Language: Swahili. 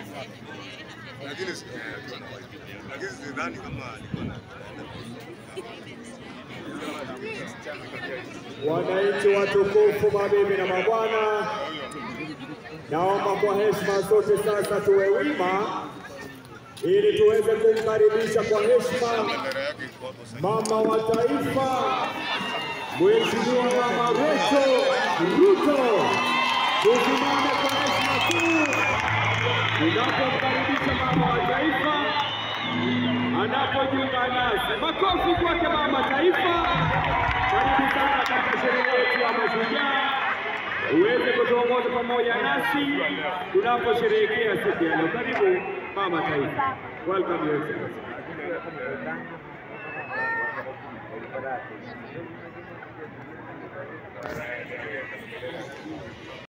lakini si- eh, akiwa na wife. lakini sidhani kama alikuwa na Wananchi watukufu, mabibi na mabwana, naomba kwa heshima zote sasa tuwe wima ili tuweze kumkaribisha kwa heshima bendera yake iko hapo sasa. mama wa taifa, Mheshimiwa Mama Rachel Ruto. Tusimame kwa heshima kuu tunapomkaribisha mama wa taifa anapojiunga nasi. Makofi kwake mama taifa. Karibu sana katika sherehe yetu ya Mashujaa, uweze kutuongoza pamoja nasi tunaposherehekea siku ya leo. Karibu mama taifa. Welcome your excellency.